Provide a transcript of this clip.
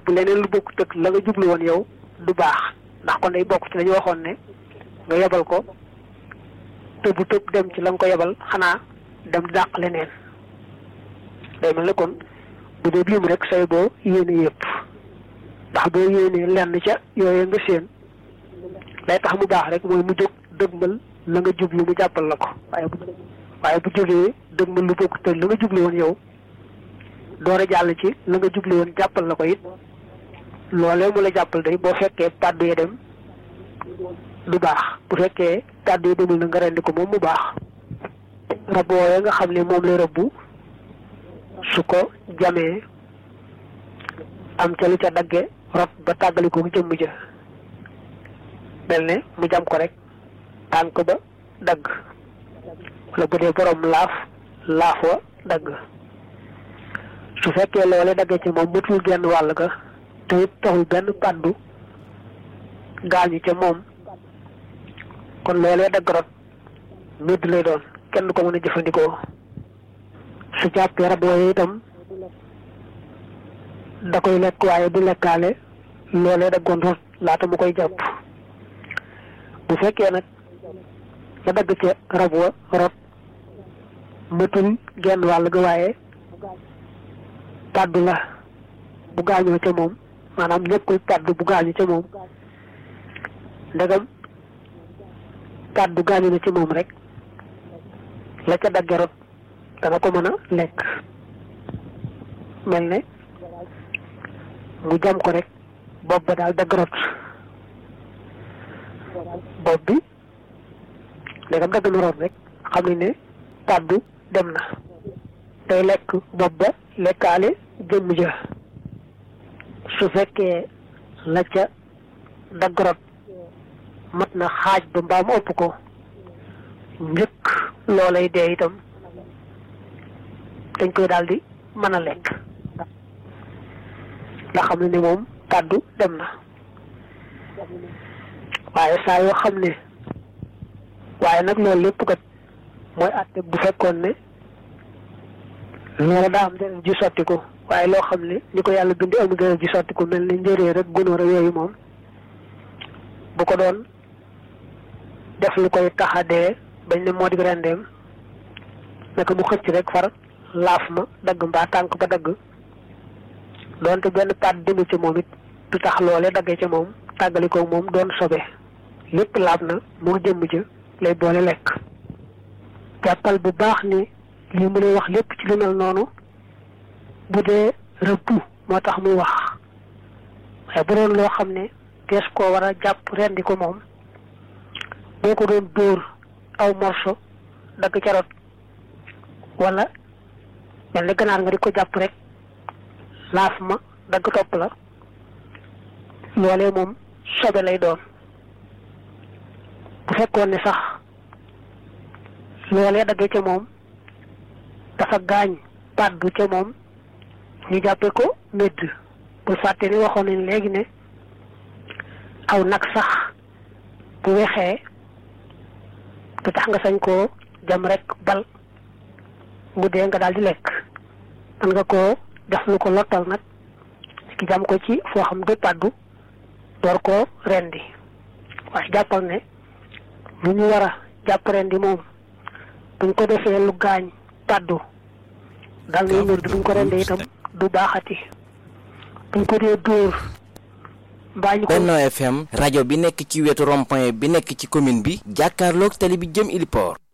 rëbb leneen lu bokk tëg la nga jublu woon yow du baax ndax kon day bokk ci lañu waxoon ne nga yebal ko tëbu tëb dem ci la nga ko yebal xanaa dem dàq leneen day mel ne kon bu dee lim rek say boo yéene yëpp ndax boo yéenee lenn ca yooyu nga séen lay tax mu baax rek mooy mu jóg dëgmal la nga jublu mu jàppal la ko waaye bu waaye bu jógee dëgmal lu bokk te la nga jublu woon yow door a jàll ci la nga jublu woon jàppal la ko it loolee mu la jàppal day boo fekkee pàddu yi dem du baax bu fekkee pàddu yi demul na nga rendi ko moom mu baax rab wooye nga xam ne moom lay rëbbu su ko jamee am ca lu ca dagge rot ba tàggali ko jëmm ja mel ne mu jam ko rek tànk ba dagg wala bu dee borom laaf laaf wa dagg su fekkee loole dagge ci moom mutul genn wàll ga te it taxul benn pàddu gaañu ca moom kon loolee dagg rot médd lay doon kenn ko mën a jëfandikoo su jàppee rab wooye itam da koy lekk waaye du lekkaale loolee daggoon rot laata mu koy jàpp bu fekkee nag la dagg ca rab wa rot mëtul genn wàll ga waaye pàddu la bu gaañoo ca moom maanaam nekkul pàddu bu gaañu ca moom ndegam pàddu gaañu na ci moom rek la ca dagge rot dana ko mën a lekk mel ne mu jam ko rek bopp ba daal dagg rot bopp bi ndegam dagg na rot rek xam ne ne pàddu dem na day lekk bopp ba lekkaale jëmm ja su fekkee la ca dagg rot mat na xaaj ba mbaa mu ëpp ko njëkk loolay dee itam dañ koy daal di mën a lekk nga xam ne ni moom kàddu dem na waaye saa yoo xam ne waaye nag loolu lépp kat mooy àtte bu fekkoon ne loola daa am deret ji sotti ko waaye loo xam ne ni ko yàlla bindi amul deret ji sotti ko mel ni njëree rek gunóor ak yooyu moom bu ko doon def lu koy taxadee bañ ne moo di rendeem naka mu xëcc rek far laaf ma dagg mbaa tànk ba dagg doonte benn paat demu ci moom it du tax loole daggee ca moom tàggali ko moom doon sobe lépp laab na moo jëmm ja lay boole lekk jàppal bu baax ni lii mu lay wax lépp ci lu mel noonu bu dee rëbb moo tax muy wax waaye bu doon loo xam ne tees koo war a jàpp rendi ko moom boo ko doon dóor aw morso dagg ca rot wala mel ni ganaar nga di ko jàpp rek laaf ma dagg topp la loolee moom sobe lay doon bu fekkoon ne sax loolee daggee ca moom dafa gaañ pàddu ca moom ñu jàppe ko médd bul fàtte ni waxoon nañ léegi ne aw nag sax bu wexee du tax nga sañ koo jam rek bal mu dee nga daal di lekk man nga koo def lu ko lottal nag ki jam ko ci foo xam du pàddu door koo rendi waaye jàppal ne lu ñu war a jàpp rendi moom buñ ko defee lu gaañ pàddu dal nay mër buñ ko rendee itam du baaxati buñ ko dee dóor mbaa ñu ko Benno FM rajo bi nekk ci wetu rond-point bi nekk ci commune bi jàkkaarloog tali bi jëm Iliport